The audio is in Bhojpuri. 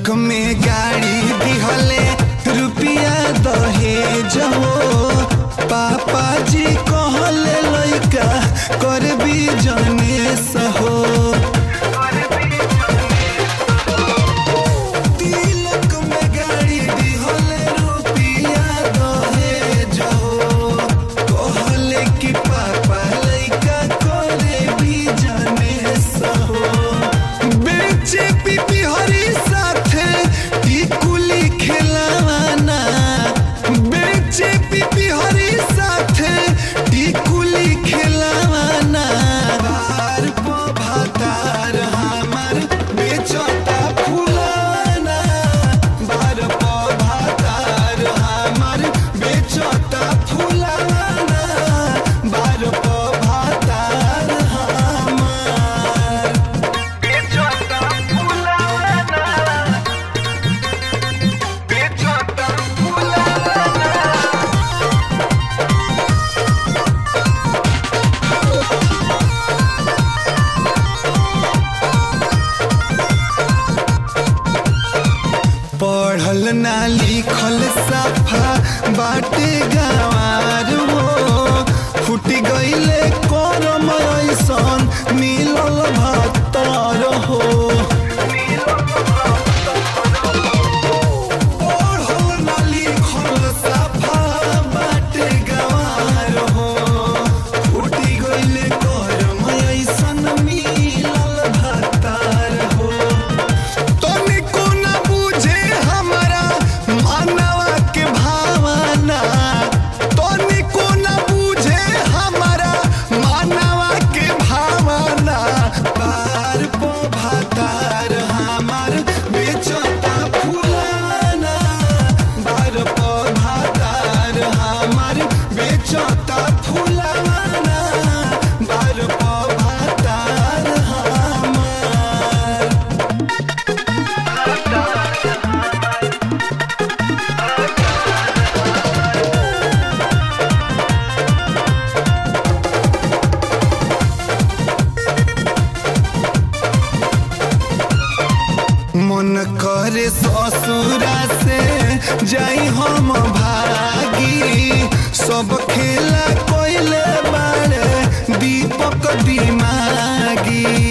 तिलक में गाड़ी दिहले रुपिया दहेज हो पापा जी कहले लइका कर भी जने सहो तिलक में गाड़ी दिहले रुपिया दहेज हो कहले कि पापा लइका करे भी जने सहो बेचे पीपी हरी साथे टिकुली खेलावाना बेचे पीपी हरी साथे टिकुली खेलावाना बार पो भातार हमार बेचता फुलाना बार पो भातार हमार बेचता फुलाना बार पो भातार हमार बेचता फुलाना बेचता फुलाना पढ़ल ना लिखल साफा बाटे गंवार हो फूट गईले करम ऐसन मिलल भत्तर हो पढ़ल ना लिखल साफा बाटे गंवार हो फूट गईले करम ऐसन मिलल भत्तर हो तनिको न बुझे हमरा मानवा के भावना तनिको न बुझे हमरा मानवा के भावना पार पो भातार हमार बेचता फुलाना बार पो भातार हमार बेचता फुलाना बार पो भातार हमार मन करे ससुरा से जाई हम भागी सब खेला कोइले बारे दीपक दिमागी